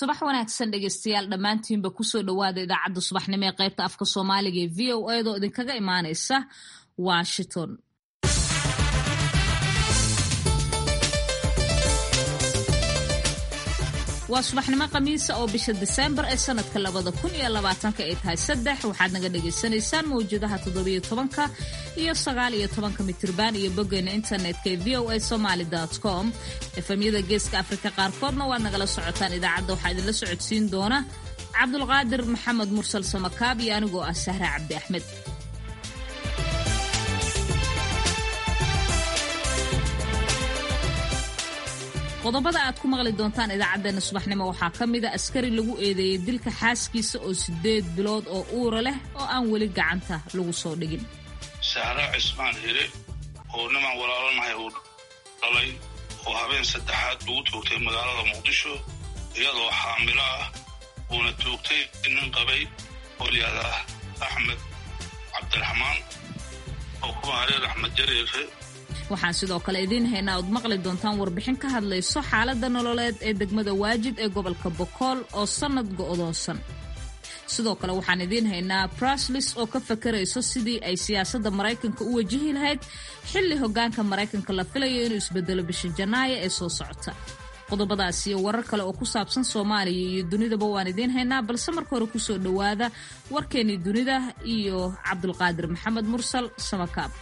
subax wanaagsan dhegeystayaal dhammaantiinba kusoo dhowaada idaacadda subaxnimo ee qaybta afka soomaaliga ee v o edaoo idinkaga imaaneysa washington waa subaxnimo khamiisa oo bisha diseembar ee sanadka labada kun iyo labaatanka ay tahay saddex waxaad naga dhagaysanaysaan mawjadaha toddobiyo tobanka iyo sagaal iyo tobanka mitirban iyo boggeena internetka ee v o a somaly com efemyada geeska afrika qaarkoodna waad nagala socotaan idaacadda waxaa idinla socodsiin doona cabdulqaadir maxamed mursal samakaab iyo anigoo ah sahra cabdi axmed qodobada aad ku maqli doontaan idaacaddeenna subaxnimo waxaa ka mida askari lagu eedeeyey dilka xaaskiisa oo sideed bilood oo uura leh oo aan weli gacanta lagu soo dhigin sahra cismaan hire oo niman walaalanahay uu dhalay oo habeen saddexaad lagu toogtay magaalada muqdisho iyadoo xaamilo ah uuna toogtay nin qabay oo layihahda axmed cabdiraxmaan oo kuma hareer axmed jareefe waxaan sidoo kale idiin haynaa ood maqli doontaan warbixin ka hadlayso xaaladda nololeed ee degmada waajid ee gobolka bokool oo sannad go'doonsan sidoo kale waxaan idiin haynaa braslis oo ka fakarayso sidii ay siyaasadda maraykanka u wajihi lahayd xilli hoggaanka maraykanka la filayo inuu isbedelo bisha janaayo ee soo socota qodobadaas iyo warar kale oo ku saabsan soomaaliya iyo dunidaba waan idiin haynaa balse marka hore kusoo dhowaada warkeennii dunida iyo cabdulqaadir maxamed mursal samakaab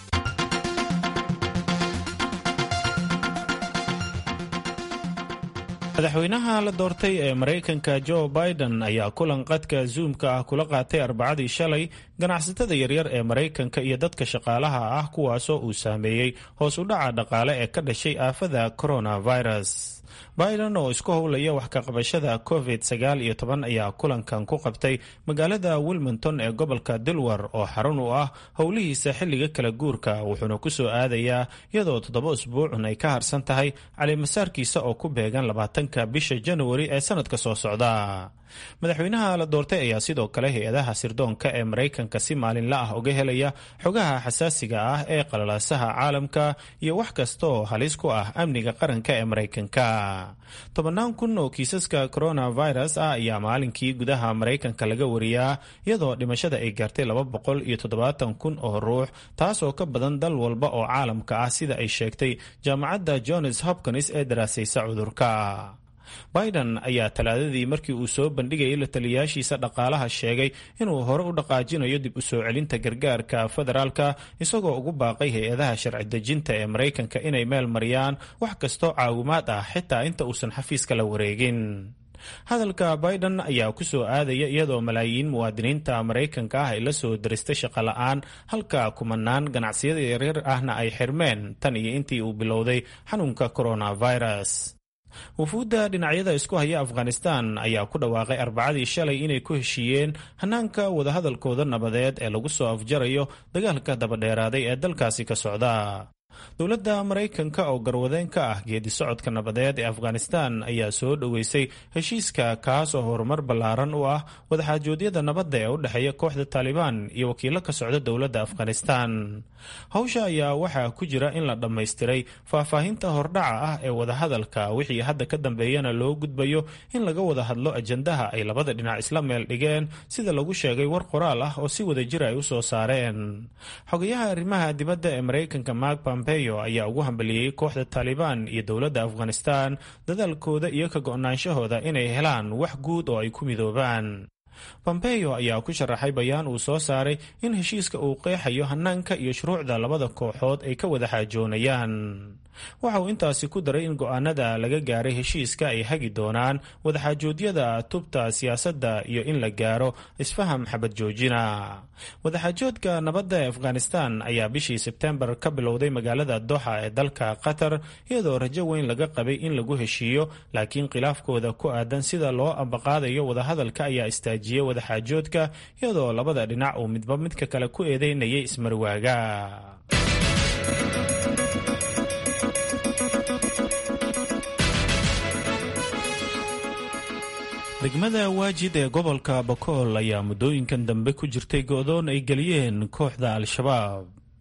madaxweynaha la doortay ee maraykanka jo biden ayaa kulan qadka zuumka ah kula qaatay arbacadii shalay ganacsatada yaryar ee maraykanka iyo dadka shaqaalaha ah kuwaasoo uu saameeyey hoos u dhaca dhaqaale ee ka dhashay aafada coronavirus biden oo isku howlaya wax ka qabashada covid sagaal iyo toban ayaa kulankan ku qabtay magaalada wilmington ee gobolka dilwar oo xarun u ah howlihiisa xilliga kala guurka wuxuuna ku soo aadayaa iyadoo toddoba usbuucun ay ka harsan tahay calimasaarkiisa oo ku beegan labaatanka bisha januari ee sanadka soo socda madaxweynaha la doortay ayaa sidoo kale hay-adaha sirdoonka ee maraykanka si maalinla ah uga helaya xogaha xasaasiga ah ee qalalaasaha caalamka iyo wax kasta oo halis ku ah amniga qaranka ee maraykanka tobannaan kun oo kiisaska coronavirus ah ayaa maalinkii gudaha maraykanka laga wariyaa iyadoo dhimashada ay gaartay laba boqol iyo toddobaatan kun oo ruux taas oo ka badan dal walba oo caalamka ah sida ay sheegtay jaamacadda johns hopkins ee daraasaysa cudurka biden ayaa talaadadii markii uu soo bandhigayay la taliyaashiisa dhaqaalaha sheegay inuu hore u dhaqaajinayo dib u soo celinta gargaarka federaalka isagoo ugu baaqay hay-adaha sharci dejinta ee maraykanka inay meel mariyaan wax kastoo caawimaad ah xitaa inta uusan xafiiska la wareegin hadalka biden ayaa ku soo aadaya iyadoo malaayiin muwaadiniinta maraykanka ah ay la soo daristay shaqo la-aan halka kumanaan ganacsiyada yaryar ahna ay xirmeen tan iyo intii uu bilowday xanuunka coronavirus wufuudda dhinacyada isku haya afghanistan ayaa ku dhawaaqay arbacadii shalay inay ku heshiiyeen hanaanka wadahadalkooda nabadeed ee lagu soo afjarayo dagaalka dabadheeraaday ee dalkaasi ka socda dowladda maraykanka oo garwadeen ka ah geedi socodka nabadeed ee afghanistan ayaa soo dhoweysay heshiiska kaas oo horumar ballaaran u ah wadaxaajoodyada nabadda ee u dhexeeya kooxda taalibaan iyo wakiilo ka socda dowladda afghanistan hawsha ayaa waxaa ku jira in la dhammaystiray faahfaahinta hordhaca ah ee wadahadalka wixii hadda ka dambeeyana loo gudbayo in laga wada hadlo ajandaha ay labada dhinac isla meel dhigeen sida lagu sheegay war qoraal ah oo si wada jir ay u soo saareen xogayaha arrimaha dibadda ee maraykanka mark pompeo ayaa ugu hambaliyey kooxda taalibaan iyo dowladda afghanistan dadaalkooda iyo ka go-naanshahooda inay helaan wax guud oo ay ku midoobaan pompeo ayaa ku sharaxay bayaan uu soo saaray in heshiiska uu qeexayo hanaanka iyo shuruucda labada kooxood ay ka wada xaajoonayaan waxa uu intaasi ku daray in go-aanada laga gaaray heshiiska ay hagi doonaan wadaxaajoodyada tubta siyaasadda iyo in la gaaro isfaham xabad joojina wadaxaajoodka nabadda ee afghanistan ayaa bishii sebtembar ka bilowday magaalada doxa ee dalka qatar iyadoo rajo weyn laga qabay in lagu heshiiyo laakiin khilaafkooda ku aadan sida loo ambaqaadayo wadahadalka ayaa istaajiyey wadaxaajoodka iyadoo labada dhinac uu midba midka kale ku eedeynayay ismarwaaga degmada waajid ee gobolka bakool ayaa muddooyinkan dambe ku jirtay go-doon ay geliyeen kooxda al-shabaab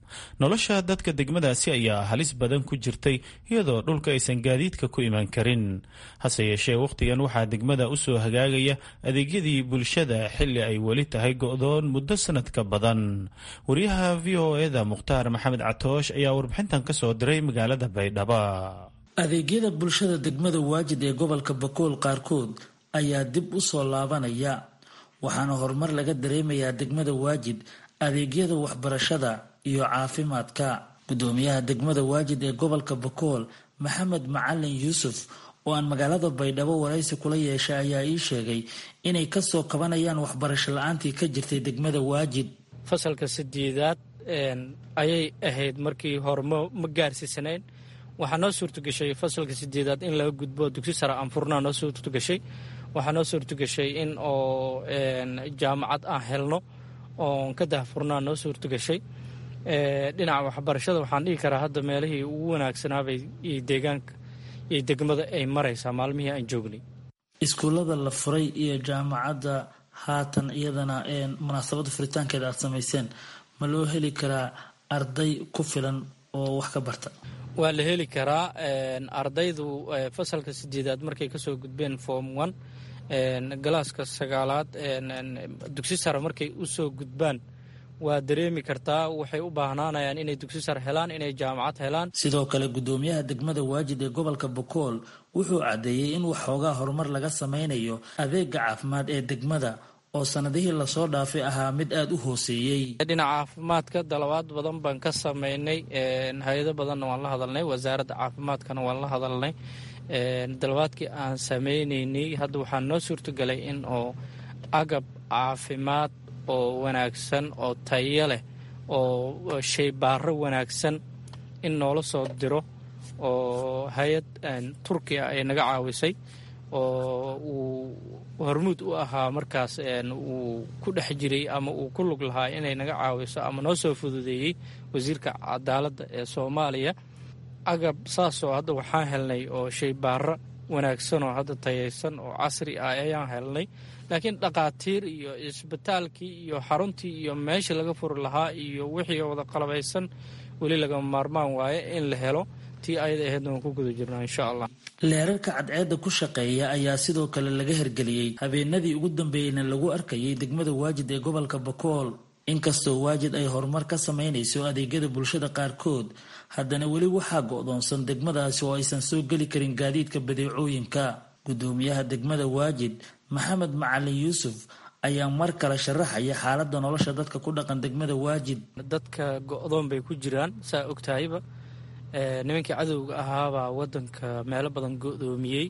nolosha dadka degmadaasi ayaa halis badan ku jirtay iyadoo dhulka aysan gaadiidka ku iman karin hase yeeshee wakhtigan waxaa degmada usoo hagaagaya adeegyadii bulshada xilli ay weli tahay go-doon muddo sanadka badan wariyaha v o eda mukhtaar maxamed catoosh ayaa warbixintan ka soo diray magaalada baydhaba adeegyada bulshada degmada waajid ee gobolka bakool qaarkood ayaa dib u soo laabanaya waxaana horumar laga dareemayaa degmada waajid adeegyada waxbarashada iyo caafimaadka gudoomiyaha degmada waajid ee gobolka bakool maxamed macalin yuusuf oo aan magaalada baydhabo waraysi kula yeeshay ayaa ii sheegay inay kasoo kabanayaan waxbarasho la-aantii ka jirtay degmada waajid fasalka sideedaad ayay ahayd markii hore ma gaarsiisanayn waxaa noo suurtagashay fasalka sideedaad in laga gudbo dugsi sare anfurnaa noo suurtagashay waxaa noo suurtagashay in oo jaamacad aan helno oon ka dahfurnaa noo suurtagashay dhinaca waxbarashada waxaan dhihi karaa hadda meelihii ugu wanaagsanaabay iyo deegaanka iyo degmada ay maraysaa maalmihii aan joognay iskuullada la furay iyo jaamacadda haatan iyadana munaasabadda furitaankeeda aad samayseen ma loo heli karaa arday ku filan oo wax ka barta waa la heli karaa ardaydu fasalka sideedaad markay kasoo gudbeen form one galaaska sagaalaad dugsi sare markay usoo gudbaan waa dareemi kartaa waxay u baahnaanayaan inay dugsi sare helaan inay jaamacad helaan sidoo kale gudoomiyaha degmada waajid ee gobolka bokool wuxuu caddeeyey in waxoogaa horumar laga sameynayo adeega caafimaad ee degmada oo sanadihii lasoo dhaafay ahaa mid aada u hooseeyey dhinaca caafimaadka dalabaad badan baan ka sameynay hay-ado badanna waan la hadalnay wasaaradda caafimaadkana waan la hadalnay dalabaadkii aan sameyneynay hadda waxaa noo suurtagalay in oo agab caafimaad oo wanaagsan oo tayo leh oo shaybaaro wanaagsan in noola soo diro oo hay-ad turkiya ay naga caawisay oo uu hormuud u ahaa markaas uu ku dhex jiray ama uu ku lug lahaa inay naga caawiso ama noo soo fududeeyey wasiirka cadaaladda ee soomaaliya agab saasoo hadda waxaan helnay oo shaybaaro wanaagsan oo hadda tayaysan oo casri ah ayaan helnay laakiin dhakhaatiir iyo isbitaalkii iyo xaruntii iyo meeshii laga furi lahaa iyo wixii wada qalabaysan weli lagama maarmaan waaye in la helo tii ayada ahaydna waan ku guda jirnaa insha allah leerarka cadceedda ku shaqeeya ayaa sidoo kale laga hergeliyey habeenadii ugu dambeeyeyna lagu arkayay degmada waajid ee gobolka bakool inkastoo waajid ay horumar ka sameynayso adeegyada bulshada qaarkood haddana weli waxaa go-doonsan degmadaasi oo aysan soo geli karin gaadiidka badeecooyinka gudoomiyaha degmada waajid maxamed macalin yuusuf ayaa mar kale sharaxaya xaaladda nolosha dadka ku dhaqan degmada waajid dadka go-doon bay ku jiraan saa ogtahayba nimankii cadowga ahaabaa wadanka meelo badan go-doomiyey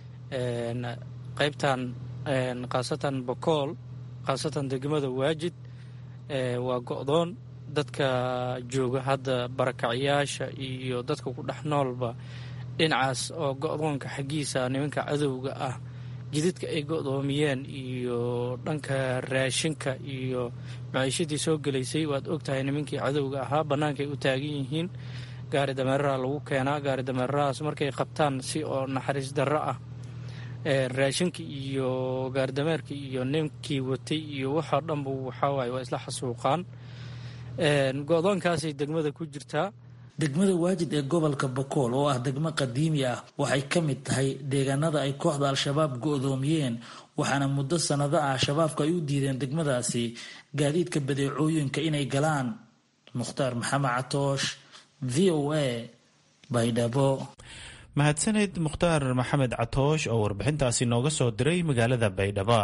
qaybtan khaasatan bakool khaasatan degmada waajid waa go-doon dadka jooga hadda barakacayaasha iyo dadka ku dhex noolba dhinacaas oo go-doonka xaggiisa nimanka cadowga ah jididka ay go-doomiyeen iyo dhanka raashinka iyo maciishadii soo gelaysay waad ogtahay nimankii cadowga ahaa bannaankay u taagan yihiin gaari dameeraha lagu keenaa gaari dameerarahaas markay qabtaan si oo naxariis darro ah raashinka iyo gaaridameerka iyo ninkii watay iyo waxoo dhanba waxawaaye waa isla xasuuqaan go-doonkaasay degmada ku jirtaa degmada waajid ee gobolka bakool oo ah degmo qadiimi ah waxay ka mid tahay deegaanada ay kooxda al-shabaab go-doomiyeen waxaana muddo sannado ah shabaabka ay u diideen degmadaasi gaadiidka badeecooyinka inay galaan mukhtaar maxamed catoosh v o a baydhabo mahadsaneyd mukhtaar maxamed catoosh oo warbixintaasi nooga soo diray magaalada baydhabo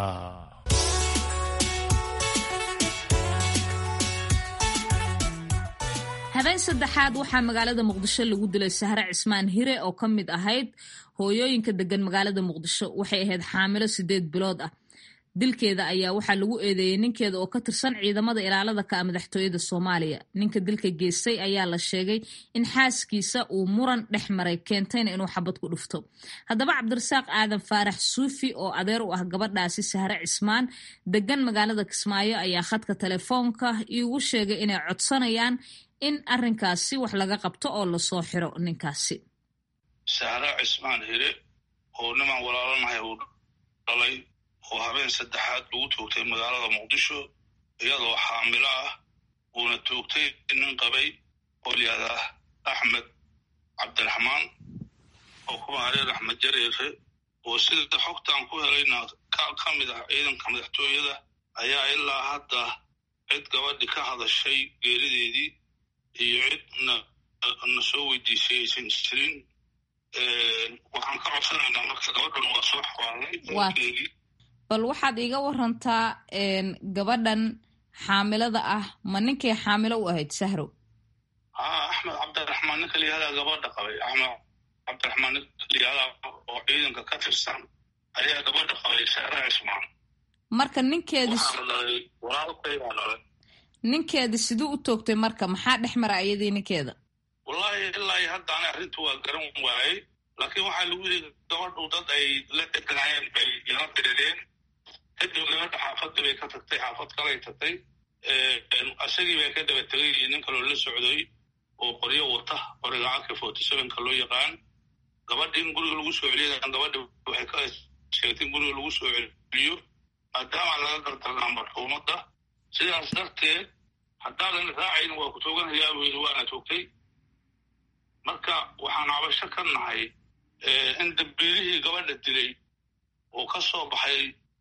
habeen saddexaad waxaa magaalada muqdisho lagu dilay sahre cismaan hire oo ka mid ahayd hooyooyinka degan magaalada muqdisho waxay ahayd xaamilo sideed bilood ah dilkeeda ayaa waxaa lagu eedeeyey ninkeeda oo ka tirsan ciidamada ilaalada ka ah madaxtooyada soomaaliya ninka dilka geystay ayaa la sheegay in xaaskiisa uu muran dhex maray keentayna inuu xabad ku dhufto haddaba cabdirasaaq aadan faarax suufi oo adeer u ah gabadhaasi sahre cismaan degan magaalada kismaayo ayaa khadka telefoonka iigu sheegay inay codsanayaan in arrinkaasi wax laga qabto oo lasoo xiro ninkaasi sahre cismaan hire oo niman walaalanahay uu dhalay oo habeen saddexaad lagu toogtay magaalada muqdisho iyadoo xaamilo ah uuna toogtay nin qabay oo layihahdaa axmed cabdiraxmaan oo ku maareer axmed jareere oo sida xogtaan ku helayna ka mid ah ciidanka madaxtooyada ayaa ilaa hadda cid gabadhi ka hadashay geerideedii iyo cid na soo weydiisay aysan jirin waxaan ka codsanaynaa marka gabadhan waa soo xawaalnay bal waxaad iiga warantaa gabadhan xaamilada ah ma ninkay xaamilo u ahayd sahrow haa axmed cabdiraxmaan ninka layihahdaa gabadha qabay axmed cabdiraxmaan ninka layihahdaa oo ciidanka ka tirsan ayaa gabadha qabay sahra cismaan marka ninkeedi walaalkaygaa dhalay ninkeedi siduu u toogtay marka maxaa dhex mara iyadii ninkeeda wallahi ilaa haddaana arrinta waa garan waayey laakiin waxaa lagu yidhi gabadhu dad ay la deganaayeen bay yala dirireen kadib gabadha xaafadda bay ka tagtay xaafad kalay tagtay isagii bay ka daba tegay iyo nin kaloo la socday oo qoryo wata qoriga caka forty sevenka loo yaqaan gabadha in guriga lagu soo celiya gabadha waxay ka sheegtay in guriga lagu soo celiyo maadaama laga gardarnaa marxuumadda sidaas darteed haddaadan raacayn waa ku tooganhayaa buu yidhi waana toogtay marka waxaan cabasho ka nahay in dambiilihii gabadha dilay oo ka soo baxay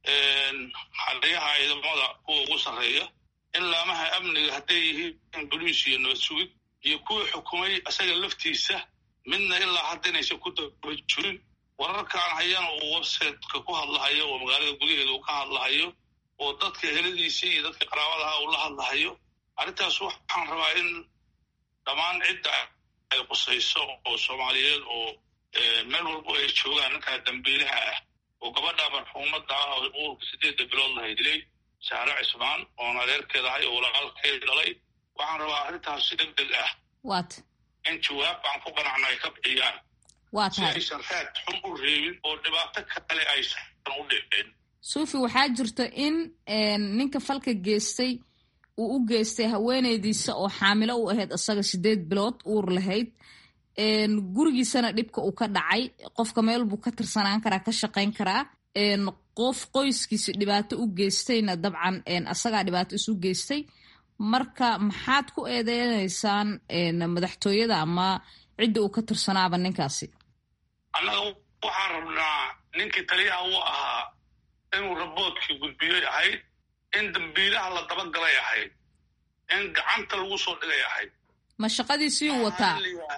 xaliyaha ciidamada kuwa ugu sarreeya in laamaha amniga hadday yihiin boliis iyo nabad sugid iyo kuwii xukumay isaga laftiisa midna ilaa hadda inaysan ku daba jirin wararkaan hayana uu websiteka ku hadlahayo oo magaalada gudaheeda uu ka hadlahayo oo dadka heladiisii iyo dadka qaraabadaha uu la hadlahayo arrintaas waxaan rabaa in dhammaan cidda ay qusayso oo soomaaliyeed oo meel walbo ay joogaan ninkaa dambiilaha ah oo gabadha marxuumadda ah oo uurka sideedda bilood lahay dilay sahre cismaan oon adeerkeed ahay oo walaalkeed dhalay waxaan rabaa arrintaas si deg deg ah wat in jawaab aan ku qanacna ay ka bixiyaan waa si tahay aysan raad xun u reebin oo dhibaato kale aysan u dhicin suufi waxaa jirta in ninka falka geystay uu u geystay haweeneydiisa oo xaamilo u ahayd isaga sideed bilood uur lahayd gurigiisana dhibka uu ka dhacay qofka meel buu ka tirsanaan karaa ka shaqayn karaa qof qoyskiisa dhibaato u geystayna dabcan asagaa dhibaato isu geystay marka maxaad ku eedeynaysaan madaxtooyada ama cidda uu ka tirsanaaba ninkaasi annaga waxaan rabnaa ninkii taliyaha u ahaa inuu raboodkii gudbiyey ahayd in dambiilaha la dabagalay ahayd in gacanta lagu soo dhigay ahayd ma shaqadiisiiyuu wataa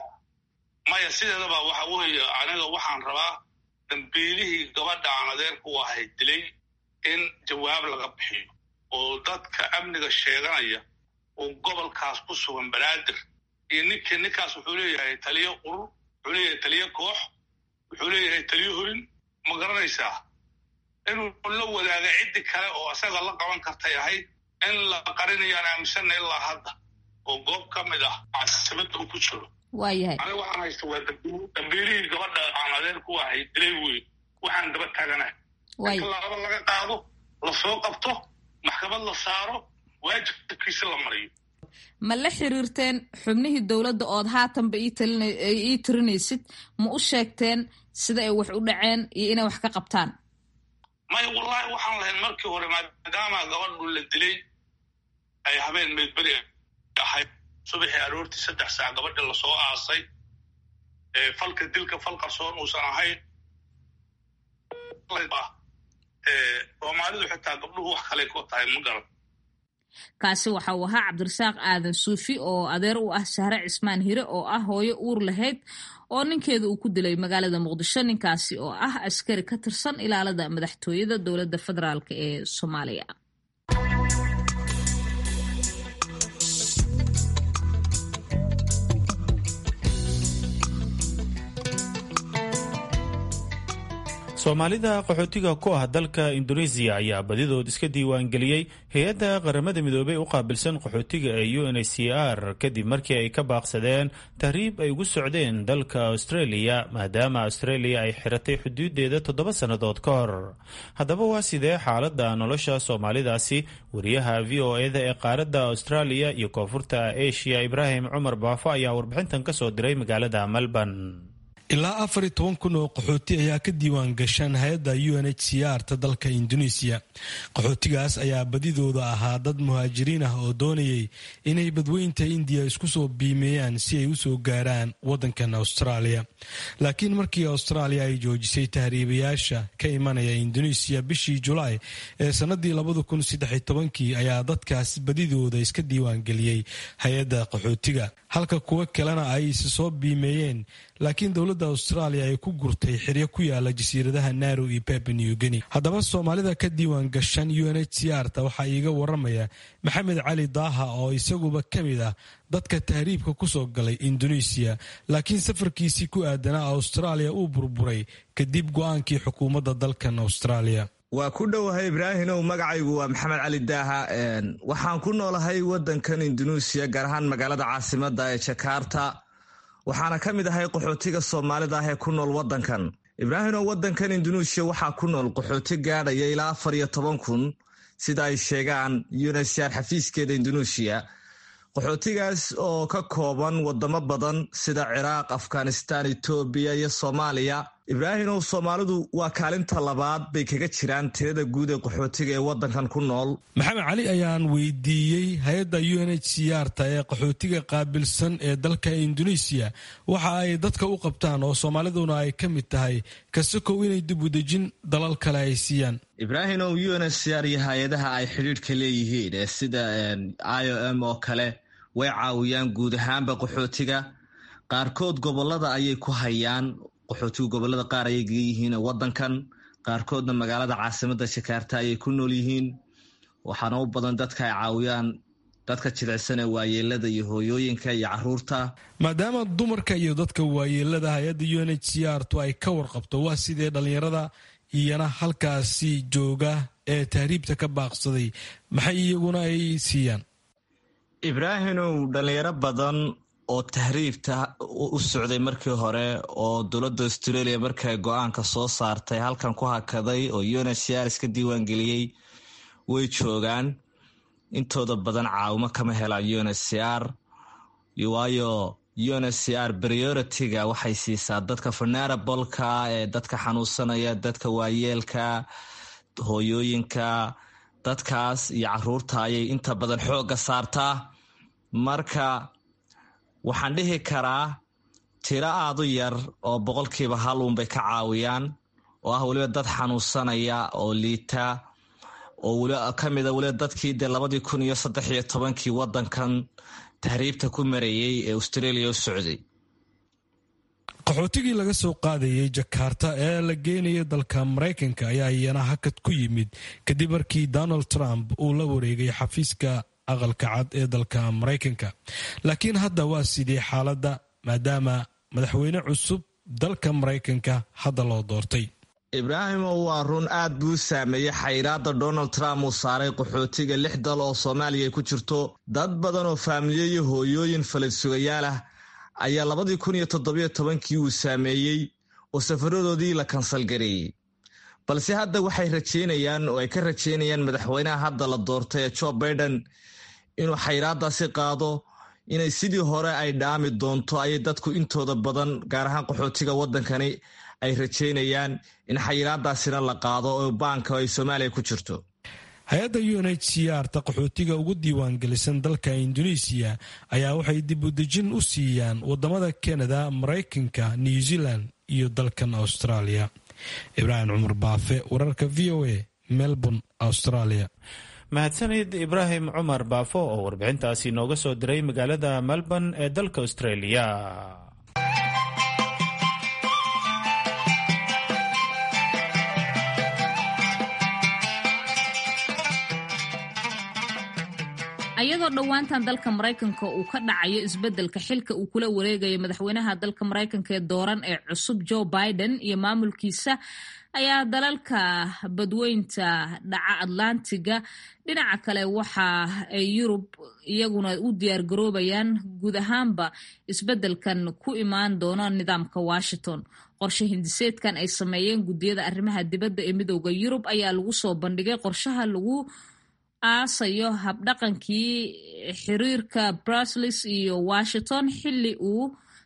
maya sideedaba waxa weeye aniga waxaan rabaa dambiilihii gabadha aan adeerku u ahayd dilay in jawaab laga bixiyo oo dadka amniga sheeganaya oo gobolkaas ku sugan banaadir iyo ninkii ninkaas wuxuu leeyahay taliyo urur wuxuu leeyahay taliyo koox wuxuu leeyahay taliyo horin ma garanaysaa inuu la wadaaga ciddi kale oo isaga la qaban kartay ahayd in la qarinayaan aaminsanna ilaa hadda oo goob ka mid ah caasimada uu ku jiro waayahay aniga waxaan haysta waa dambiilihii gabadha aan adeer ku ahay dilay wey waxaan daba taaganahay waay in laaba laga qaado la soo qabto maxkamad la saaro waajibkiisa la mariyo ma la xiriirteen xubnihii dowladda ood haatanba ii talina- ii tirinaysid ma u sheegteen sida ay wax u dhaceen iyo inay wax ka qabtaan maya wallahi waxaan lahayn markii hore maadaama gabadhu la dilay ay habeen meedberi ahayd subaxii aroortii saddex saac gabadhi lasoo aasay ee falka dilka fal qarsoon uusan ahayn ee soomaalidu xitaa gabdhuhu wax kale ku tahay ma garan kaasi waxa uu ahaa cabdirasaaq aadan suufi oo adeer u ah sahre cismaan hire oo ah hooyo uur lahayd oo ninkeeda uu ku dilay magaalada muqdisho ninkaasi oo ah askari ka tirsan ilaalada madaxtooyada dowladda federaalk ee soomaaliya soomaalida qaxootiga ku ah dalka indoneesiya ayaa badidood iska diiwaangeliyey hay-adda qaramada midoobey u qaabilsan qaxootiga ee u n h c r kadib markii ay ka baaqsadeen tahriib ay ugu socdeen dalka australia maadaama australia ay xiratay xuduudeeda toddoba sannadood ka hor haddaba waa sidee xaaladda nolosha soomaalidaasi wariyaha v o e da ee qaaradda australia iyo koonfurta asia ibraahim cumar baafo ayaa warbixintan kasoo diray magaalada melbourne ilaa afar iyo toban kun oo qaxooti ayaa ka diiwaan gashaan hay-adda u n h c r ta dalka induneisiya qaxootigaas ayaa badidooda ahaa dad muhaajiriin ah oo doonayay inay badweynta indiya isku soo biimeeyaan si ay usoo gaaraan wadankan austraaliya laakiin markii austraaliya ay joojisay tahriibayaasha ka imanaya induneisiya bishii julaay ee sanadii labada kun saddex tobankii ayaa dadkaas badidooda iska diiwaangeliyey hay-adda qaxootiga halka kuwo kalena ay isi soo biimeeyeen laakiin dowladda austraaliya ay ku gurtay xiryo ku yaala jasiiradaha narow iyo pep new guinea haddaba soomaalida ka diiwaan gashan u n h c r ta waxaa iiga waramaya maxamed cali daaha oo isaguba ka mid ah dadka tahriibka kusoo galay induneisiya laakiin safarkiisii ku aadanaa austraaliya uu burburay kadib go-aankii xukuumadda dalkan austraaliya waa ku dhowahay ibraahimow magacaygu waa maxamed cali daaha waxaan ku noolahay wadankan induneisiya gaar ahaan magaalada caasimada ee jakarta waxaana ka mid ahay qaxootiga soomaalida ah ee ku nool wadankan ibraahimow wadankan induneisiya waxaa ku nool qaxooti gaadhaya ilaa afar iyo toban kun sida ay sheegaan unsr xafiiskeeda induneisiya qaxootigaas oo ka kooban wadamo badan sida ciraaq afghanistan etoobiya iyo soomaaliya ibraahimow soomaalidu waa kaalinta labaad bay kaga jiraan tirada guud ee qaxootiga ee wadankan ku nool maxamed cali ayaan weydiiyey hay-adda u n h c r ta ee qaxootiga qaabilsan ee dalka induneisiya waxa ay dadka u qabtaan oo soomaaliduna ay ka mid tahay kasakow inay dib u dejin dalal kale ay siiyaan ibraahimow u n h c r iyo hay-adaha ay xidhiidhka leeyihiin ee sida i o m oo kale way caawiyaan guud ahaanba qaxootiga qaarkood gobolada ayay ku hayaan qaxootigu gobolada qaar ayay gaga yihiin wadankan qaarkoodna magaalada caasimada jakarta ayay ku nool yihiin waxaana u badan dadka ay caawiyaan dadka jidicsan ee waayeelada iyo hooyooyinka iyo caruurta maadaama dumarka iyo dadka waayeelada hay-adda u n h c r tu ay ka warqabto waa sidee dhallinyarada iyana halkaasi jooga ee tahriibta ka baaqsaday maxay iyaguna ay siiyaan ibraahimow dhallinyaro badan oo tahriibta u socday markii hore oo dowladda australia markay go-aanka soo saartay halkan ku hakaday oo unhcr iska diiwaangeliyey way joogaan intooda badan caawimo kama helaan unhcr waayo unhcr priority-ga waxay siisaa dadka venerabolka ee dadka xanuunsanaya dadka waayeelka hooyooyinka dadkaas iyo caruurta ayay inta badan xoogga saartaa marka waxaan dhihi karaa tiro aadu yar oo boqolkiiba hal uunbay ka caawiyaan oo ah weliba dad xanuunsanaya oo liita oo weli ka mida weliba dadkii dee labadii kun iyo saddex iyo tobankii wadankan tahriibta ku marayey ee australia u socday qaxootigii laga soo qaadayay jakarta ee la geenaya dalka maraykanka ayaa iyana hakad ku yimid kadib markii donald trump uu la wareegay xafiiska aqalka cad ee dalka maraykanka laakiin hadda waa sidii xaaladda maadaama madaxweyne cusub dalka maraykanka hadda loo doortay ibraahimo waa run aad buu saameeyey xayiraada donald trump uu saaray qaxootiga lix dal oo soomaaliya ay ku jirto dad badan oo faamiliye iyo hooyooyin faladsugayaal ah ayaa labadii kun iyo toddobiyo tobankii uu saameeyey oo safaradoodii la kansalgareeyey balse hadda waxay rajeynayaan oo ay ka rajeynayaan madaxweynaha hadda la doortay ee jo baiden inuu xayiraadaasi qaado inay sidii hore ay dhaami doonto ayay dadku intooda badan gaar ahaan qaxootiga waddankani ay rajeynayaan in xayiraadaasina la qaado oo baanka ay soomaaliya ku jirto hay-adda u n h c r ta qaxootiga ugu diiwaangelisan dalka induneisiya ayaa waxay dib u dejin u siiyaan wadamada kanada maraykanka new zealand iyo dalkan australia ibraahim cumar baafe wararka v o a melbourne australia mahadsanid ibraahim cumar baafo oo warbixintaasi nooga soo diray magaalada melbourne ee dalka australia ayadoo dhowaantan dalka maraykanka uu ka dhacayo isbeddelka xilka uu kula wareegayo madaxweynaha dalka maraykanka ee dooran ee cusub joe biden iyo maamulkiisa ayaa dalalka badweynta dhaca atlantiga dhinaca kale waxa ay yurub iyaguna u diyaargaroobayaan guud ahaanba isbeddelkan ku imaan doona nidaamka washington qorshe hindiseedkan ay sameeyeen guddiyada arrimaha dibadda ee midooda yurub ayaa lagu soo bandhigay qorshaha lagu aasayo habdhaqankii xiriirka brusels iyo washington xilli uu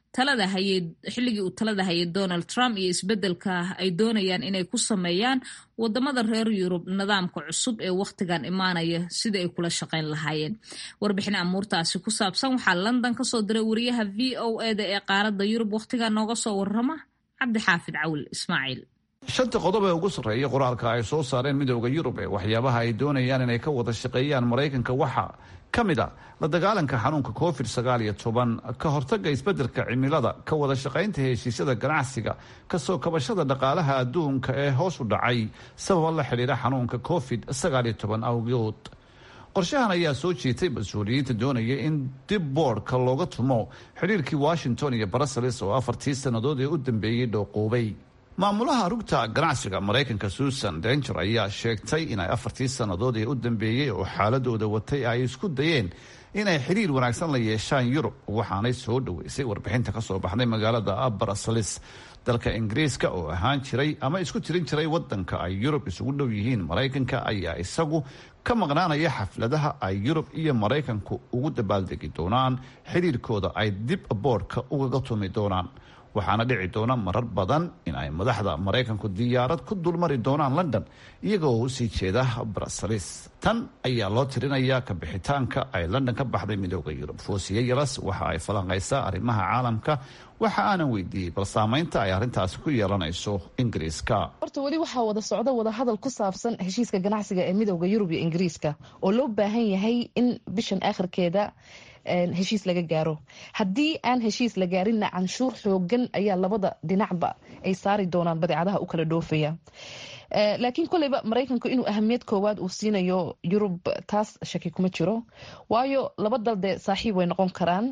talada hayay xilligii uu talada hayay donald trump iyo isbeddelka ay doonayaan inay ku sameeyaan wadamada reer yurub nidaamka cusub ee wakhtigan imaanaya sidai ay kula shaqayn lahaayeen warbixin amuurtaasi ku saabsan waxaa london kasoo diray wariyaha v o eda ee qaaradda yurub wakhtigan nooga soo warrama cabdixaafid cawil ismaaciil shanta qodob ee ugu sarreeya qoraalka ay soo saareen midooda yurub ee waxyaabaha ay doonayaan inay ka wada shaqeeyaan maraykanka waxaa ka mid a la dagaalanka xanuunka covid sagaal iyo toban ka hortaga isbeddelka cimilada ka wada shaqaynta heshiisyada ganacsiga kasoo kabashada dhaqaalaha adduunka ee hoos u dhacay sababa la xidhiira xanuunka covid sagaal iyo toban awgood qorshahan ayaa soo jiitay mas-uuliyiinta doonaya in dib boodhka looga tumo xidhiirkii washington iyo brussels oo afartii sannadood ee u dambeeyey dhooquubay maamulaha rugta ganacsiga maraykanka susan danger ayaa sheegtay inay afartii sannadood ee u dambeeyey oo xaaladooda watay ay isku dayeen inay xiriir wanaagsan la yeeshaan yurub waxaanay soo dhoweysay warbixinta kasoo baxday magaalada brussels dalka ingiriiska oo ahaan jiray ama isku tirin jiray wadanka ay yurub isugu dhow yihiin maraykanka ayaa isagu ka maqnaanaya xafladaha ay yurub iyo maraykanku ugu dabaaldegi doonaan xiriirkooda ay dib boodhka ugaga tumi doonaan waxaana dhici doona marar badan in ay madaxda maraykanku diyaarad ku dulmari doonaan london iyagoo usii jeeda brussels tan ayaa loo tirinayaa kabixitaanka ay london ka baxday midooda yurub foosiye yalas waxa ay falanqaysaa arrimaha caalamka waxa aanan weydiiyey bal saamaynta ay arrintaasi ku yeelanayso ingiriiska horta weli waxaa wada socda wadahadal ku saabsan heshiiska ganacsiga ee midooda yurub iyo ingiriiska oo loo baahan yahay in bishan aakhirkeeda heshiis laga gaaro haddii aan heshiis la gaarinna canshuur xoogan ayaa labada dhinacba ay saari doonaan badeecadaha u kala dhoofaya laakiin koleyba maraykanku inuu ahamiyad koowaad uu siinayo yurub taas shaki kuma jiro waayo laba dal dee saaxiib way noqon karaan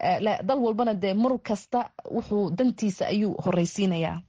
dal walbana dee mar kasta wuxuu dantiisa ayuu horeysiinayaa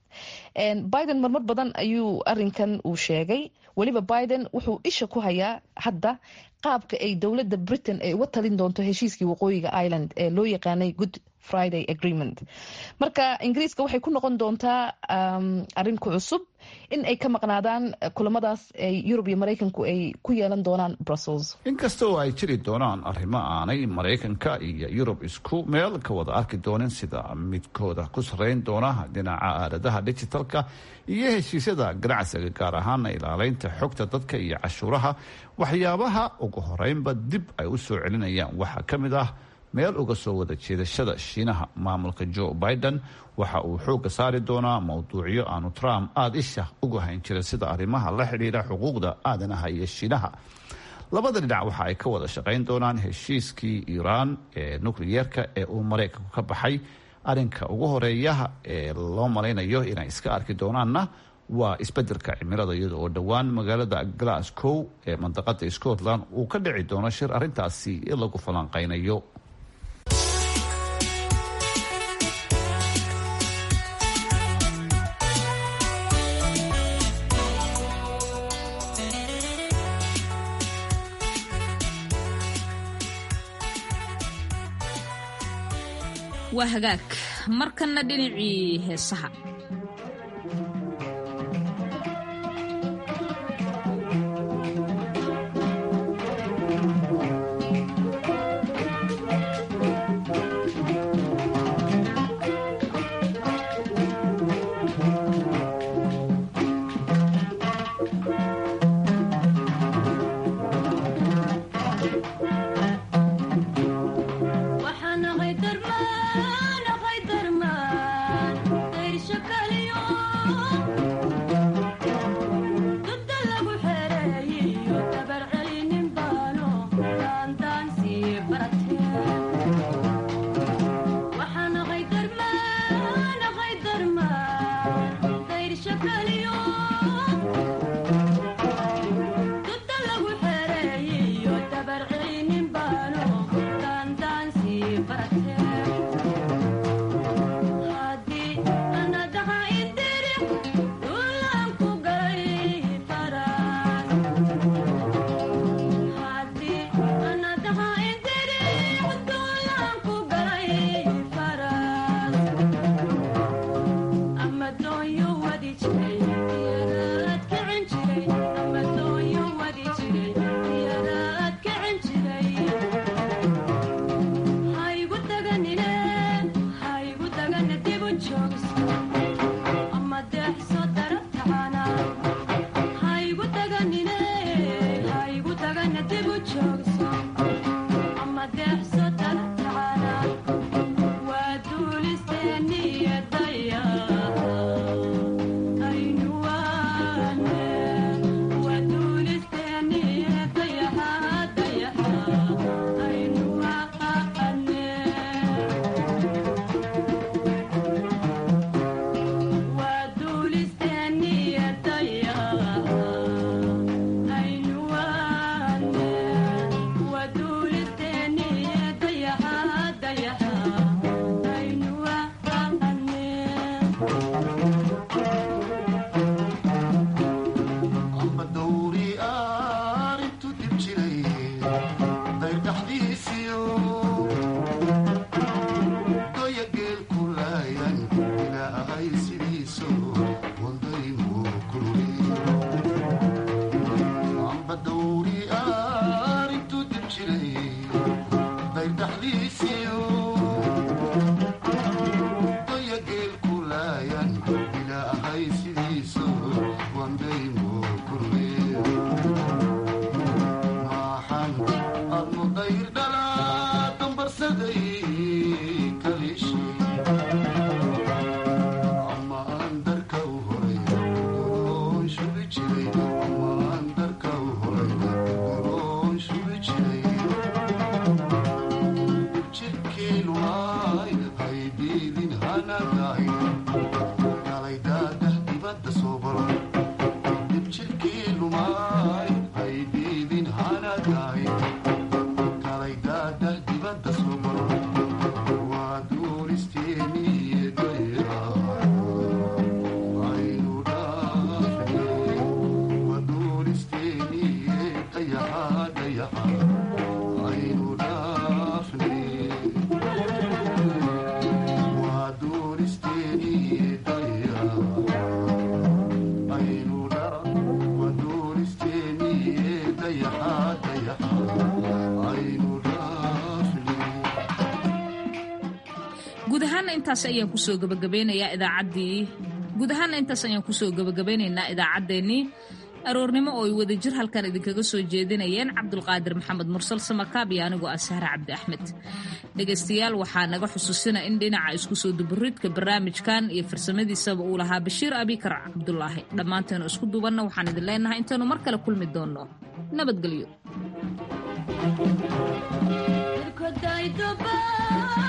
biden marmar badan ayuu arinkan uu sheegay weliba biden wuxuu isha ku hayaa hadda qaabka ay dowladda britain ay uga talin doonto heshiiskii waqooyiga ireland ee loo yaqaanay good friday agreement marka ingiriiska waxay ku noqon doontaa arin ku cusub in ay ka maqnaadaan kulamadaas ay yurub iyo maraykanku ay ku yeelan doonaan brussels inkasta oo ay jiri doonaan arrimo aanay maraykanka iyo yurub isku meel ka wada arki doonin sida midkooda ku sarreyn doona dhinaca aaladaha digitalka iyo heshiisyada ganacsiga gaar ahaana ilaaleynta xogta dadka iyo cashuuraha waxyaabaha ugu horeynba dib ay u soo celinayaan waxaa ka mid ah meel uga soo wada jeedashada shiinaha maamulka joe biden waxa uu xoogga saari doonaa mowduucyo aanu trump aada isha uga hayn jirin sida arrimaha la xidhiidha xuquuqda aadanaha iyo shiinaha labada dhinac waxa ay ka wada shaqayn doonaan heshiiskii iiraan ee nukliyeerka ee uu maraykanku ka baxay arrinka ugu horeeyaha ee loo malaynayo inay iska arki doonaanna waa isbedelka cimilada iyada oo dhowaan magaalada glasgow ee mandaqada scotland uu ka dhici doono shir arrintaasi lagu falanqaynayo waa hagaag markanna dhinacii heesaha waxaan ahay darmaan ahay darmaan dayrsha ka guud ahaana intaas ayaan kusoo gabagabeynayaa idaacaddii guud ahaana intaas ayaan kusoo gabagabeynaynaa idaacaddeenii aroornimo oo ay wadajir halkan idinkaga soo jeedinayeen cabdulqaadir maxamed mursal samakaab iyo anigoo ah sahre cabdi axmed dhegaystayaal waxaa naga xusuusina in dhinaca isku soo dubaridka barnaamijkan iyo farsamadiisaba uu lahaa bashiir abikar cabdulaahi dhammaanteenu isku duubanna waxaan idin leenahay intaanu mar kale kulmi doonno nabadgelyo